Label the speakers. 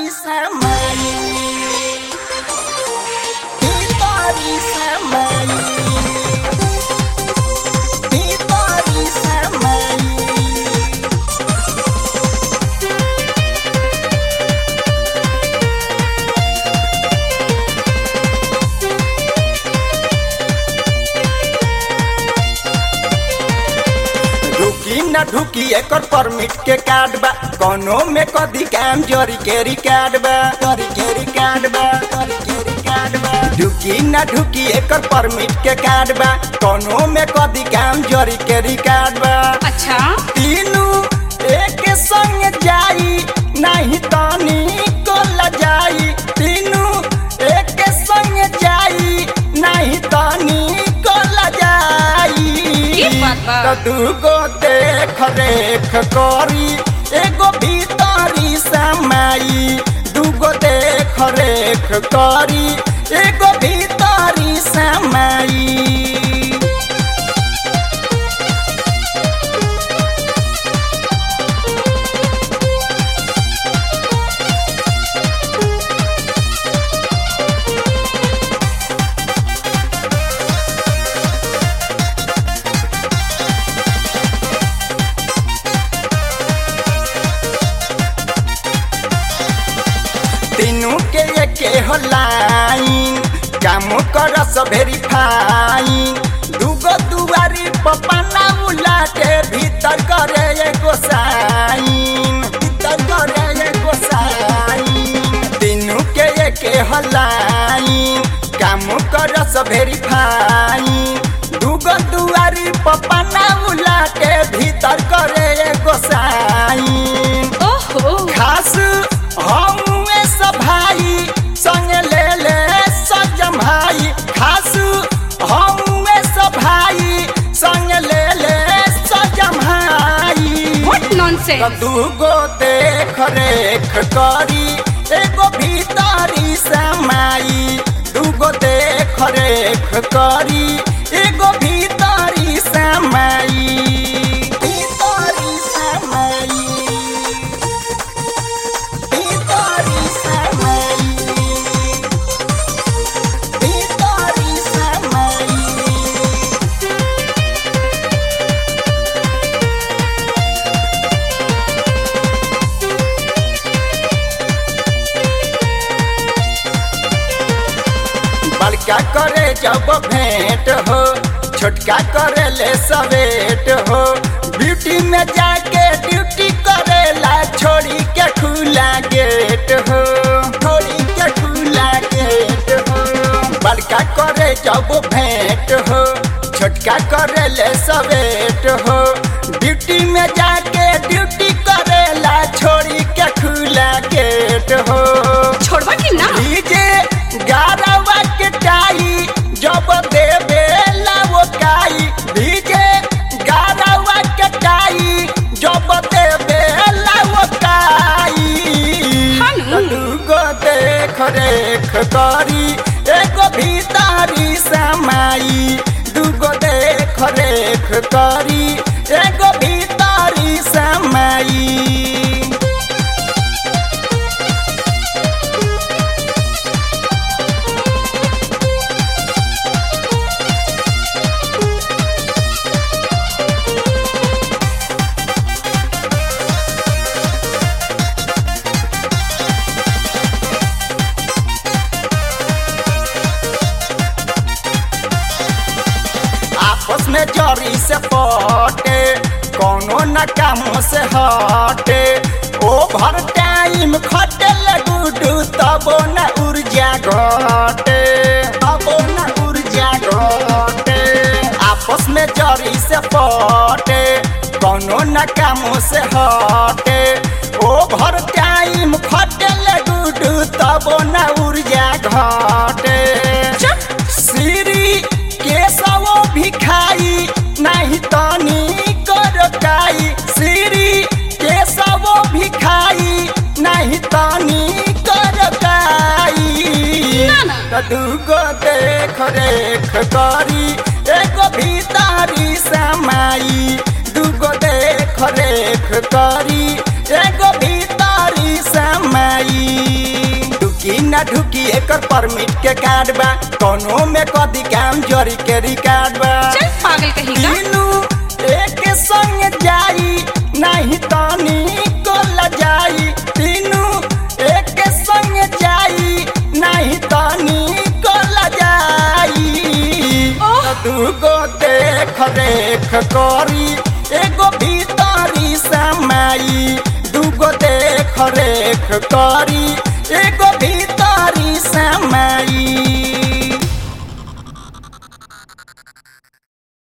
Speaker 1: samai Hitori samai Hitori samai ढुकी न ढुकी एकर permit के card बा कोनो में कदी काम जरी के रिकार्ड बा जरी के रिकार्ड बा जरी के रिकार्ड बा ढुकी न ढुकी एकर परमिट के कार्ड बा कोनो में कदी काम जरी के रिकार्ड बा
Speaker 2: अच्छा
Speaker 1: तीनू एक संग जाई नहीं तानी को लजाई तीनू एक संग जाई नहीं तानी को लजाई
Speaker 2: ई बात बा।
Speaker 1: तो दूगो देख रेख करी एगो भीतरी समाई दूगो देख रेख करी एगो भीतरी समाई तीनू के एके हो लाइन काम करस वेरीफाइन दूगो दुआरी पपना उलाटे भीतर करे एगो साइन भीतर करे एगो साइन तीनू के एके हो लाइन काम करस वेरीफाइन दूगो दुआरी पपना उलाटे भीतर करे एगो साइन
Speaker 2: ओहो
Speaker 1: खास हमुए सब भाई संग ले ले सजम भाई खास हमुए सब भाई संग ले ले सजम भाई
Speaker 2: व्हाट नॉनसेंस
Speaker 1: त दूगो देख रेख करी एगो भीतरी समाई दूगो देख रेख करी एगो भीतरी समाई भीतरी समाई भीतरी समाई भीतरी समाई बड़का करे जब भेंट हो छोटका करे ले सवेट हो ब्यूटी में जाके ड्यूटी करेला छोड़ी के खुला गेट हो छोड़ी के खुला गेट हो बड़का करे जब भेंट हो छोटका करे ले सवेट हो ड्यूटी में जाके ड्यूटी करेला छोड़ी के खुला गेट हो
Speaker 2: छोड़वा कि ना
Speaker 1: डीजे गारवा के टाई जब देवे वो काई डीजे गारवा के टाई जब देवे वो काई
Speaker 2: हानु।
Speaker 1: दूगो देख रेख करी एगो भीतरी समाई दूगो देख रेख करी एगो भीतरी समाई आपस में जरी से पटे कोनो न कामों से हटे ओभर टाइम खटे लगुडू तबो न ऊर्जा घटे तबो न ऊर्जा घटे आपस में जरी से पटे कोनो न कामों से हटे ओभर टाइम खटे लगुडू तबो न ऊर्जा घटे श्री केशवो भिखाई नहीं तनी करकाई श्री केशवो भिखाई नहीं तनी करकाई
Speaker 2: ना, ना।
Speaker 1: त दूगो देख रेख करी एगो भीतरी समाई दूगो देख रेख करी एगो भीतरी भीतरी समाई ढुकी ना ढुकी एकर परमिट के कार्ड बा कोनो में कदी काम जरी के रिकार्ड बा
Speaker 2: चल पागल कहीं का
Speaker 1: तीनू एक संग जाई नहीं तनी को लजाई तीनू एक संग जाई नहीं तनी को लजाई
Speaker 2: ओह!
Speaker 1: दूगो देख रेख करी एगो भीतरी समाई दूगो देख रेख करी एगो भीतरी समाई